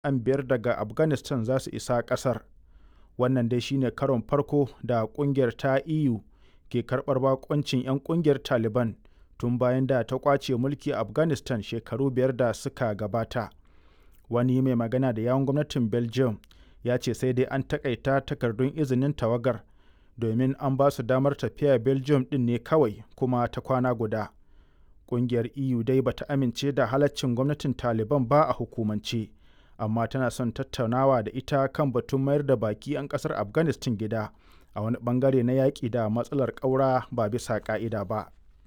an biyar daga afghanistan za su isa ƙasar wannan dai shine karon farko da ƙungiyar ta eu ke karɓar bakoncin 'yan ƙungiyar taliban tun bayan da ta kwace mulki a afghanistan shekaru biyar da suka gabata wani mai magana da yawon gwamnatin belgium ya ce sai dai an takaita takardun izinin tawagar domin an ba su damar tafiya belgium din ne kawai kuma ta kwana guda ƙungiyar eu dai bata amince da halaccin gwamnatin taliban ba a hukumance amma tana son tattaunawa da ita kan batun mayar da baki 'yan ƙasar afghanistan gida a wani bangare na yaƙi da matsalar ƙaura ba bisa ƙa'ida ba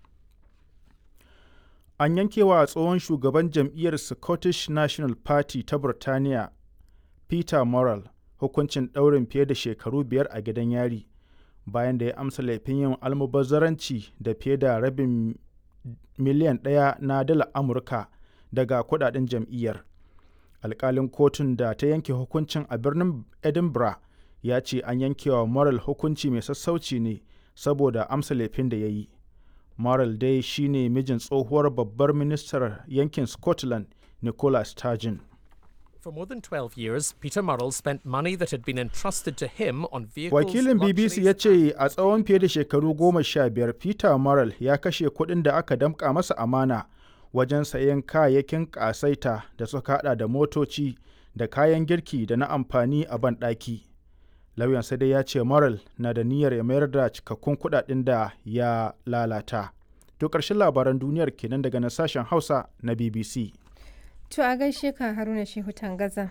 an yankewa tsohon shugaban jam'iyyar scottish national party ta burtaniya peter morrell hukuncin ɗaurin fiye da shekaru biyar a gidan yari bayan da ya amsa laifin yin almubazzaranci da fiye da rabin miliyan ɗaya na dala amurka daga kudaden jam'iyyar alkalin kotun da ta yanke hukuncin a birnin edinburgh ya ce an yankewa moral hukunci mai sassauci ne saboda amsa laifin da ya yi moral dai shine mijin tsohuwar babbar ministar yankin scotland nicola sturgeon For more than 12 years, Peter Murrell spent money that had been entrusted to him on vehicles. Wakilin BBC ya ce a tsawon fiye da shekaru goma sha biyar Peter Murrell ya kashe kuɗin da aka damƙa masa amana wajen sayen kayayyakin ƙasaita da suka hada da motoci da kayan girki da na amfani a banɗaki. Lauyansa dai ya ce Murrell na da niyyar ya mayar da cikakkun kuɗaɗen da ya lalata. To ƙarshen labaran duniyar kenan daga na sashen Hausa na BBC. To a gaishe ka Haruna Shehu Tangaza.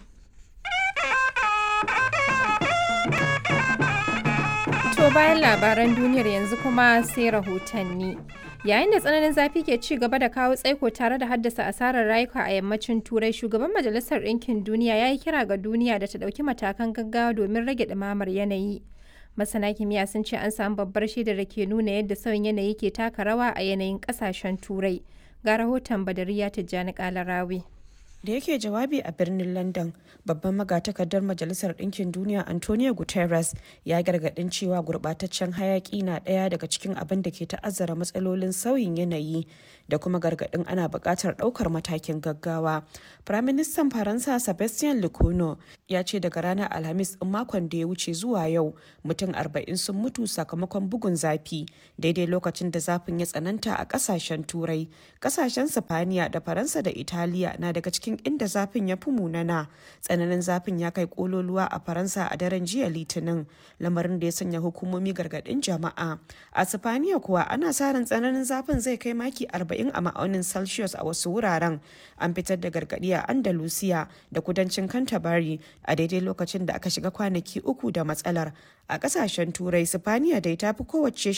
To bayan labaran duniyar yanzu kuma sai rahotanni. Yayin da tsananin zafi ke ci gaba da kawo tsaiko tare da haddasa asarar rayuka a yammacin Turai, shugaban Majalisar Ɗinkin Duniya ya yi kira ga duniya da ta ɗauki matakan gaggawa domin rage ɗumamar yanayi. Masana kimiyya sun ce an samu babbar shaidar da ke nuna yadda sauyin yanayi ke taka rawa a yanayin ƙasashen Turai. Ga rahoton Badariya Tijjani Kalarawi. da yake jawabi a birnin london babban magatakardar majalisar ɗinkin duniya antonio guterres ya gargaɗin cewa gurɓataccen hayaƙi na ɗaya daga cikin abin da ke ta'azzara matsalolin sauyin yanayi da kuma gargaɗin ana buƙatar ɗaukar matakin gaggawa firaministan faransa sebastien lecono ya ce daga ranar alhamis ɗin makon da ya wuce zuwa yau mutum arba'in sun mutu sakamakon bugun zafi daidai lokacin da zafin ya tsananta a ƙasashen turai ƙasashen sifaniya da faransa da italiya na daga cikin cikin inda zafin ya fi munana tsananin zafin ya kai kololuwa a faransa a daren jiya litinin lamarin da ya sanya hukumomi gargadin jama'a a sifaniya kuwa ana sa ran tsananin zafin zai kai maki 40 a ma'aunin celsius a wasu wuraren an fitar da gargadi a andalusiya da kudancin canterbury a daidai lokacin da aka shiga kwanaki uku da matsalar a kasashen turai sifaniya dai ta fi kowace